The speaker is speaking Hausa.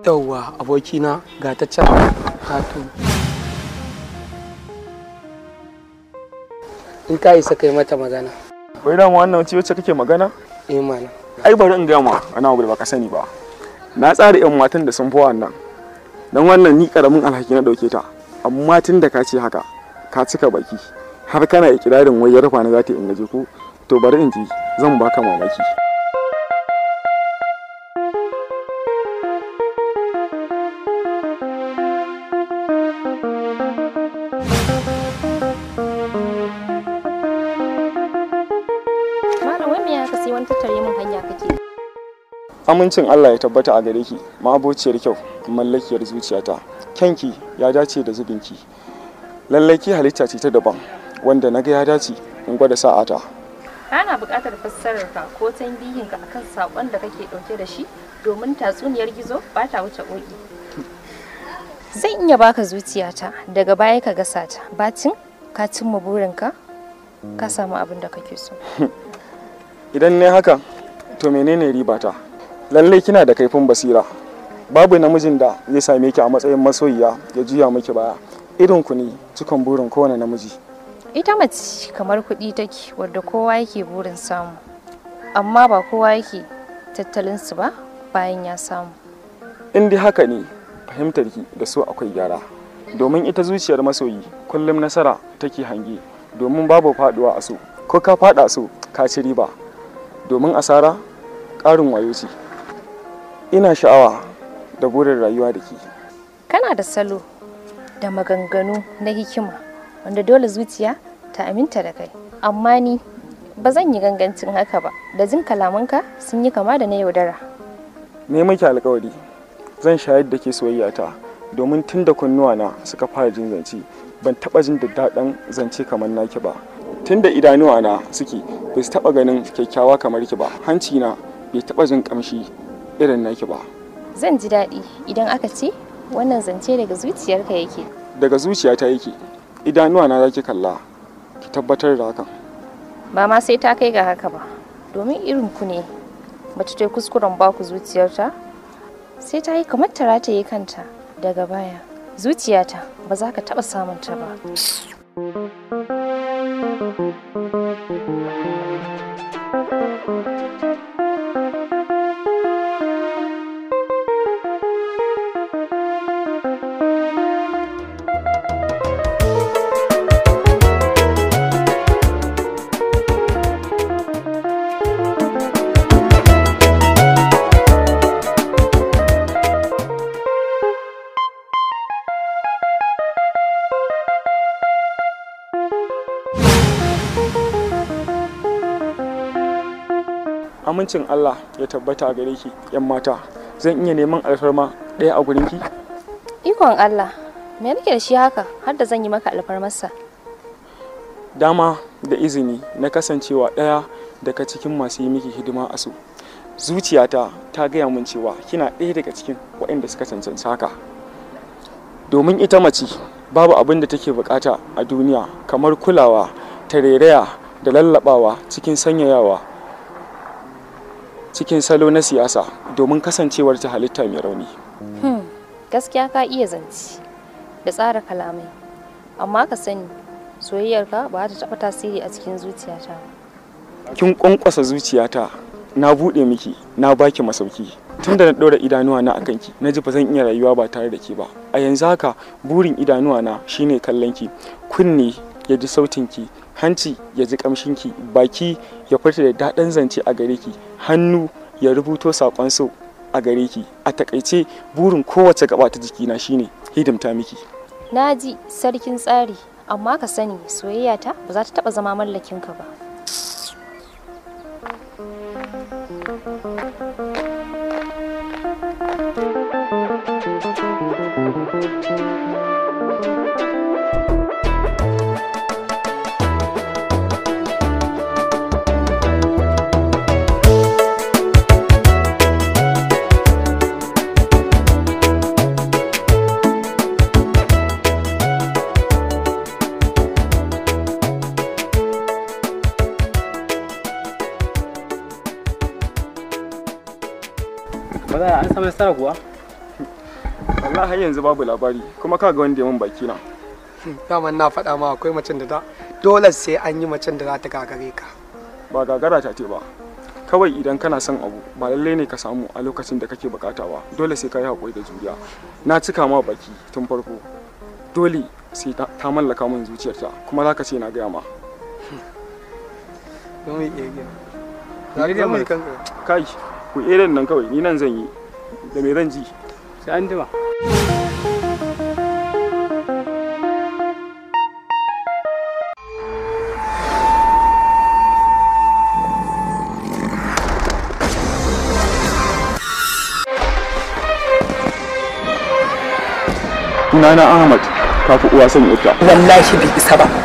yauwa abokina ga ta can hatu in ka isa kai mata magana wai dama wannan ce wacce kake magana eh mana ai bari in gaya ma wani abu da baka sani ba na tsara yan matan da sun fi wannan dan wannan ni karamin alhaki na dauke ta amma tun da ka ce haka ka cika baki har kana ikirarin wai ya rufa na za ta in gaje ko to bari in ji zan baka mamaki Malam wai me ya ka sai wani tattare min hanya kake? amincin Allah ya tabbata a gare ki ma'abociyar kyau mallakiyar zuciyata kyanki ya dace da zubinki lallai ki halitta ce ta daban wanda na ga ya dace in gwada sa'ata Ana buƙatar fassarar ka ko tambihin ka akan sakon da kake ɗauke da shi domin tatsuniyar gizo ba ta wuce ƙoƙi. Zan iya baka zuciyata daga baya ka gasa ta bacin ka cimma burinka ka samu abin da kake so. idan ne haka to menene ribata lallai kina da kaifin basira babu namijin da zai same ki a matsayin masoyiya ya juya miki baya irin ku ne cikon burin kowane namiji Ita mace kamar kuɗi take wadda kowa yake burin samu amma ba kowa yake tattalin su ba bayan ya samu. in dai haka ne fahimtar ki da so akwai gyara domin ita zuciyar masoyi kullum nasara take hange domin babu faduwa a so ko ka fada so ka ci riba domin asara ƙarin wayo ce ina sha'awa da burin rayuwa da ke Kana da salo da maganganu na hikima wanda dole zuciya ta aminta da kai. Amma ni ba zan yi gangancin haka ba da jin kalamanka sun yi kama da na yaudara. ne miki alkawari zan shayar da ke soyayya ta domin tun da kunnuwa na suka fara jin zance ban taba jin da daɗin zance kamar naki ba tun da idanuwa na suke bai su taba ganin kyakkyawa kamar ki ba hanci na bai taba jin kamshi irin naki ba Zan ji daɗi idan aka ce wannan zance daga zuciyarka yake. daga zuciyata yake idanuwa na zaki kalla ki tabbatar da hakan Ba ma sai ta kai ga haka ba. Domin irin ku ne mace ta yi kuskuren baku zuciyarta sai ta yi kamar ta rataye kanta daga baya. Zuciyata ba za ka taɓa samun ta ba. amincin Allah ya tabbata a gare ki yan mata zan iya neman alfarma ɗaya a gurin ki Ikon Allah, me nake da shi haka har da zan yi maka alfarmarsa? dama da izini na kasancewa ɗaya daga cikin masu yi miki hidima a so zuciyata ta gaya min cewa kina ɗaya daga cikin waɗanda suka cancanci haka domin ita mace babu abin da take bukata a duniya kamar kulawa tarairaya da lallabawa cikin sanyayawa cikin salo na siyasa domin kasancewar ta halitta mai rauni Hmm, gaskiya ka iya zance da tsara kalamai, amma ka sani soyayyarka ba ta taɓa tasiri a cikin zuciyata ba. kin kwankwasa zuciyata na buɗe miki na baki masauki tunda na ɗora idanuwa na akan ki na ji ba zan iya rayuwa ba tare da ke ba a yanzu haka burin idanuwa na shine kallon ki kunne ya ji sautin ki hanci ya ji kamshin ki baki ya furta da daɗin zance a gare ki hannu ya rubuto saƙon so a gare ki a takaice burin kowace gaba ta jikina shine hidimta miki Na ji sarkin tsari, amma ka sani soyayyata ba za ta taɓa zama mallakinka ba. Maza an samu nasara kuwa? wallahi har yanzu babu labari kuma ka ga wanda ya min baki na daman na faɗa ma akwai macen da ta dole sai an yi macen da za ta gagare ka ba gagara ta ce ba kawai idan kana son abu ba lallai ne ka samu a lokacin da kake bukata ba dole sai ka yi haƙuri da juriya na cika ma baki tun farko dole sai ta ta mallaka min zuciyarta kuma za ka ce na gaya ma don yi iya gina za ka zama kanka kai ku irin nan kawai ni nan zan yi da me zan ji sai an jima sunana ahmad kafi uwa son ita wallahi bai isa ba